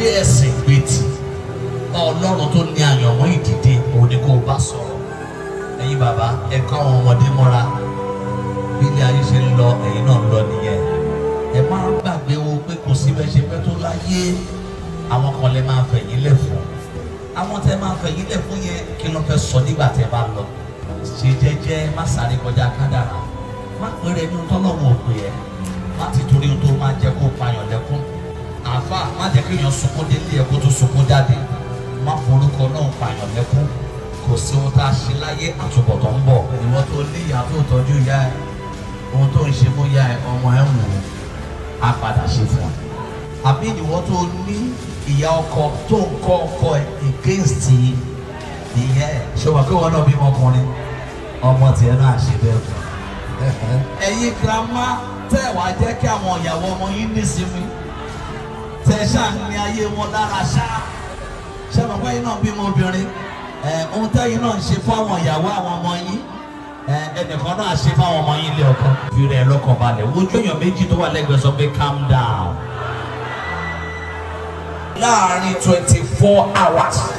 ẹ̀sìn gbé tì ọlọ́run tó ní àyànmọ́ ìdìde òun ni kò bá sọ̀rọ̀ ẹ̀yin bàbá ẹ kọ́ àwọn ọmọdé mọ́ra bí ilé ayé ṣe ń lọ ẹ̀yin náà ń lọ nìyẹn ẹ máa ń gbàgbé wo pé kò sí bẹ́ẹ̀ ṣe pẹ́ tó láyé àwọn kan lè máa fẹ̀yìn lẹ̀ fún àwọn tẹ máa fẹ̀yìn lẹ̀ fún yẹn kí ló fẹ́ sọ nígbà tẹ bá lọ ṣe jẹ́jẹ́ má sáré kọjá kádàrá má péré ní tọ́lọ́wọ́ òpè ẹ̀ má ti torí ohun tó máa jẹ́ kó payàn lẹ́kún àáfà má jẹ́ kí èèyàn sunkún délé ẹ̀ kó tó sunkún jáde má forúkọ náà payàn lẹ́kún kò sí ohun tá a ṣe láyé àtúbọ̀tán ń bọ̀ ìwọ tó ní ìyá tó tọ́jú ìyá ẹ̀ ohun tó ń ṣe fún ìyá ẹ̀ ọmọ ẹ̀ ń wò ó á padà ṣe fún ọ. àbí ìwọ tó ní ìyá ọkọ tó ń kọ́ ọkọ ẹ̀ against ìyá ẹ̀ ṣé wà pé wọn náà bímọ ọkùnrin ọmọ tiẹ̀ náà ṣe bẹ́ẹ̀ fún ọ. ẹ̀yin girama tẹ́ ẹ̀ wá jẹ́ kí àwọn ìyàwó ọmọ yín nísinmi tẹ́ ẹ ṣáà ní ayé wọn lára ṣáà ṣé wọn pé yín náà bímọ obìnrin ẹ̀ ohun tẹ́yìn náà ń ṣe fún àwọn ìyàwó àwọn ọmọ yín ẹnìkan náà ṣe fáwọn ọmọ yín lé ọkọ. fi rẹ̀ lọ́kàn balẹ̀ wojú èèyàn méjì tó wà lẹ́gbẹ̀ẹ́ sọ pé calm down. láàárín twenty four hours